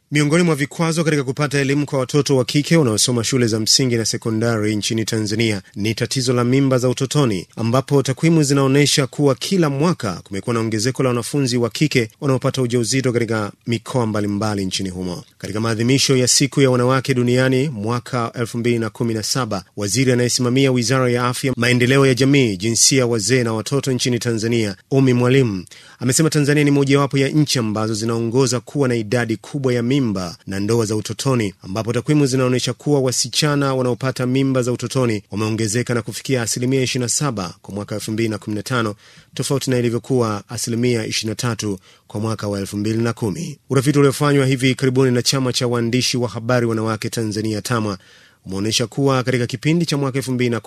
Miongoni mwa vikwazo katika kupata elimu kwa watoto wa kike wanaosoma shule za msingi na sekondari nchini Tanzania ni tatizo la mimba za utotoni, ambapo takwimu zinaonyesha kuwa kila mwaka kumekuwa na ongezeko la wanafunzi wa kike wanaopata ujauzito katika mikoa mbalimbali nchini humo. Katika maadhimisho ya siku ya wanawake duniani mwaka 2017, waziri anayesimamia wizara ya afya, maendeleo ya jamii, jinsia, wazee na watoto nchini Tanzania, Umi Mwalimu, amesema Tanzania ni mojawapo ya nchi ambazo zinaongoza kuwa na idadi kubwa ya mimba na ndoa za utotoni, ambapo takwimu zinaonyesha kuwa wasichana wanaopata mimba za utotoni wameongezeka na kufikia asilimia 27 kwa mwaka 2015 tofauti na ilivyokuwa asilimia 23 kwa mwaka wa 2010. Utafiti uliofanywa hivi karibuni na chama cha waandishi wa habari wanawake Tanzania TAMWA umeonyesha kuwa katika kipindi cha mwaka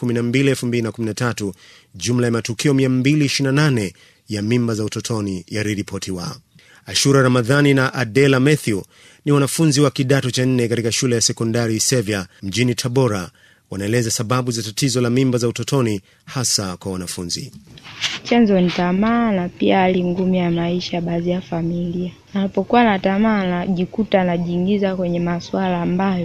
2012-2013 jumla ya matukio 228 ya mimba za utotoni yaliripotiwa. Ashura Ramadhani na Adela Mathew ni wanafunzi wa kidato cha nne katika shule ya sekondari Isevya mjini Tabora. Wanaeleza sababu za tatizo la mimba za utotoni hasa kwa wanafunzi. Chanzo ni tamaa na pia hali ngumu ya maisha baadhi ya familia. Anapokuwa na tamaa, anajikuta anajiingiza kwenye masuala ambayo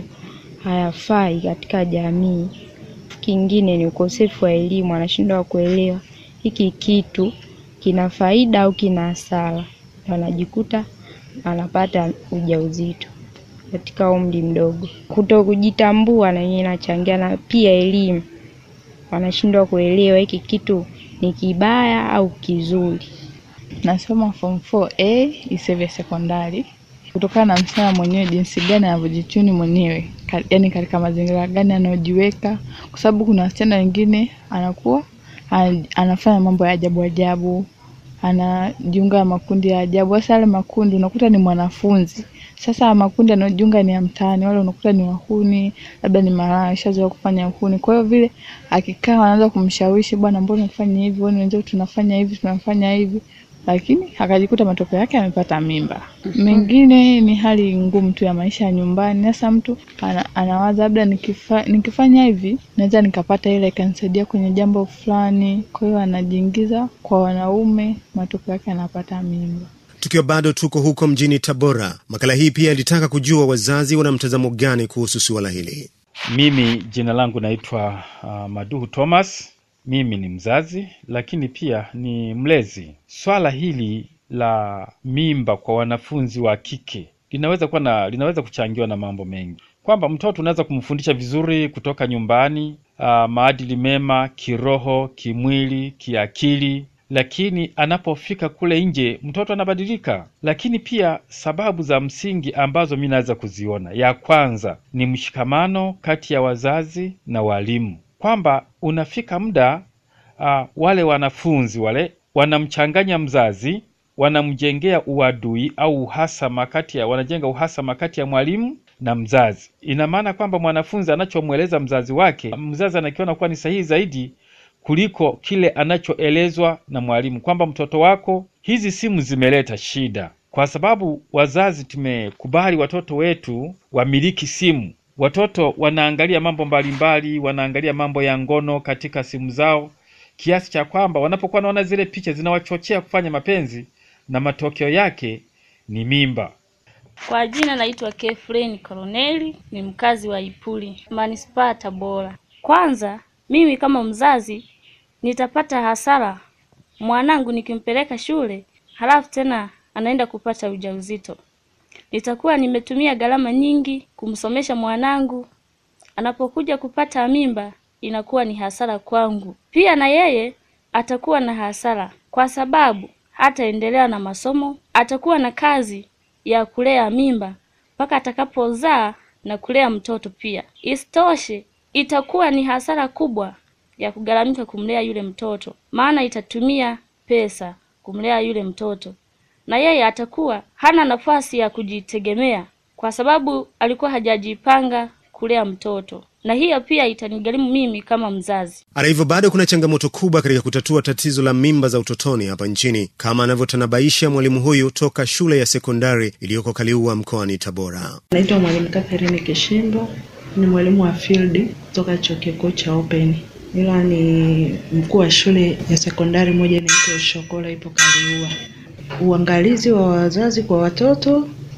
hayafai katika jamii. Kingine ni ukosefu wa elimu, anashindwa kuelewa hiki kitu kina faida au kina hasara, anajikuta anapata ujauzito katika umri mdogo. Kuto kujitambua na yenyewe inachangia, na pia elimu, wanashindwa kuelewa hiki kitu ni kibaya au kizuri. Nasoma form 4A Isevya sekondari. Kutokana na msichana mwenyewe jinsi gani anavyojichuni mwenyewe, yaani katika mazingira gani anayojiweka, kwa sababu kuna wasichana wengine anakuwa anafanya mambo ya ajabu ajabu, anajiunga na makundi ya ajabu. Sasa yale makundi unakuta ni mwanafunzi sasa makundi anayojiunga ni ya mtaani, wale unakuta ni wahuni, labda ni malaya, shazoea kufanya uhuni. Kwa hiyo vile akikaa anaanza kumshawishi, bwana, mbona unafanya hivi? Wewe wenzao tunafanya hivi, tunafanya hivi, lakini akajikuta matokeo yake amepata mimba. Mengine ni hali ngumu tu ya maisha ya nyumbani. Sasa mtu ana, anawaza labda nikifa, nikifanya hivi naweza nikapata ile ikanisaidia kwenye jambo fulani. Kwa hiyo anajiingiza kwa wanaume, matokeo yake anapata mimba. Tukiwa bado tuko huko mjini Tabora, makala hii pia ilitaka kujua wazazi wana mtazamo gani kuhusu suala hili. Mimi jina langu naitwa uh, Maduhu Thomas. Mimi ni mzazi lakini pia ni mlezi. Swala hili la mimba kwa wanafunzi wa kike linaweza kuwa na linaweza kuchangiwa na mambo mengi, kwamba mtoto unaweza kumfundisha vizuri kutoka nyumbani, uh, maadili mema kiroho, kimwili, kiakili lakini anapofika kule nje mtoto anabadilika. Lakini pia sababu za msingi ambazo mi naweza kuziona, ya kwanza ni mshikamano kati ya wazazi na walimu, kwamba unafika muda uh, wale wanafunzi wale wanamchanganya mzazi, wanamjengea uadui au uhasama kati ya wanajenga uhasama kati ya mwalimu na mzazi. Ina maana kwamba mwanafunzi anachomweleza mzazi wake, mzazi anakiona kuwa ni sahihi zaidi kuliko kile anachoelezwa na mwalimu, kwamba mtoto wako, hizi simu zimeleta shida, kwa sababu wazazi tumekubali watoto wetu wamiliki simu. Watoto wanaangalia mambo mbalimbali, wanaangalia mambo ya ngono katika simu zao, kiasi cha kwamba wanapokuwa wanaona zile picha zinawachochea kufanya mapenzi, na matokeo yake ni mimba. Kwa jina naitwa Kefreni Koroneli, ni mkazi wa Ipuli, manispaa Tabora. Kwanza mimi kama mzazi nitapata hasara mwanangu nikimpeleka shule, halafu tena anaenda kupata ujauzito. Nitakuwa nimetumia gharama nyingi kumsomesha mwanangu, anapokuja kupata mimba inakuwa ni hasara kwangu. Pia na yeye atakuwa na hasara, kwa sababu hataendelea na masomo, atakuwa na kazi ya kulea mimba mpaka atakapozaa na kulea mtoto pia. Isitoshe, itakuwa ni hasara kubwa ya kugharamika kumlea yule mtoto, maana itatumia pesa kumlea yule mtoto, na yeye atakuwa hana nafasi ya kujitegemea kwa sababu alikuwa hajajipanga kulea mtoto, na hiyo pia itanigharimu mimi kama mzazi. Hata hivyo, bado kuna changamoto kubwa katika kutatua tatizo la mimba za utotoni hapa nchini, kama anavyotanabaisha mwalimu huyu toka shule ya sekondari iliyoko Kaliua mkoani Tabora. Naitwa Mwalimu Catherine Kishimbo, ni mwalimu wa field kutoka chuo kikuu cha Open ila ni mkuu wa shule ya sekondari moja inaitwa Shokola ipo Kaliua. Uangalizi wa wazazi kwa watoto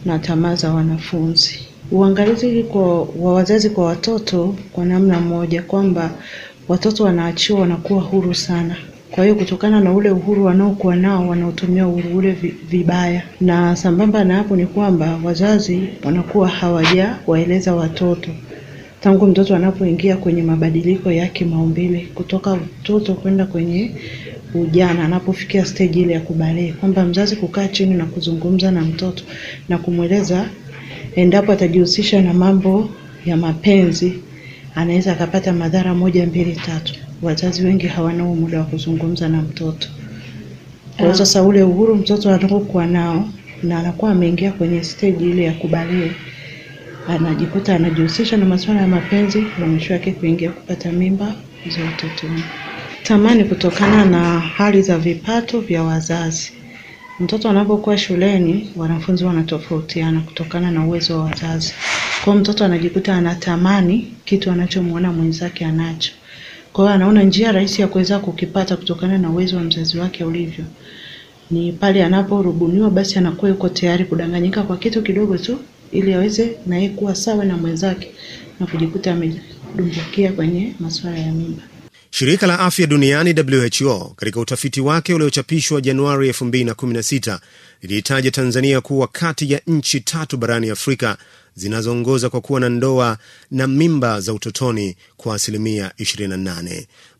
na tamaa za wanafunzi. Uangalizi kwa, wa wazazi kwa watoto kwa namna moja kwamba watoto wanaachiwa wanakuwa huru sana. Kwa hiyo kutokana na ule uhuru wanaokuwa nao wanaotumia uhuru ule vi- vibaya, na sambamba na hapo ni kwamba wazazi wanakuwa hawajawaeleza watoto tangu mtoto anapoingia kwenye mabadiliko ya kimaumbile kutoka utoto kwenda kwenye ujana, anapofikia stage ile ya kubalee, kwamba mzazi kukaa chini na kuzungumza na mtoto na kumweleza endapo atajihusisha na mambo ya mapenzi anaweza akapata madhara moja mbili tatu. Wazazi wengi hawana huo muda wa kuzungumza na mtoto. Kwa hiyo sasa ule uhuru mtoto anapokuwa nao na anakuwa ameingia kwenye stage ile ya kubalee, anajikuta anajihusisha na masuala ya mapenzi na mwisho wake kuingia kupata mimba za utotoni. Tamani kutokana na hali za vipato vya wazazi. Mtoto anapokuwa shuleni, wanafunzi wanatofautiana kutokana na uwezo wa wazazi. Kwa hiyo mtoto anajikuta anatamani kitu anachomuona mwenzake anacho. Kwa hiyo anaona njia rahisi ya kuweza kukipata kutokana na uwezo wa mzazi wake ulivyo. Ni pale anaporubuniwa basi anakuwa yuko tayari kudanganyika kwa kitu kidogo tu ili aweze na yeye kuwa sawa na mwenzake na kujikuta amedumbukia kwenye masuala ya mimba. Shirika la afya duniani WHO katika utafiti wake uliochapishwa Januari 2016 liliitaja Tanzania kuwa kati ya nchi tatu barani Afrika zinazoongoza kwa kuwa na ndoa na mimba za utotoni kwa asilimia 28.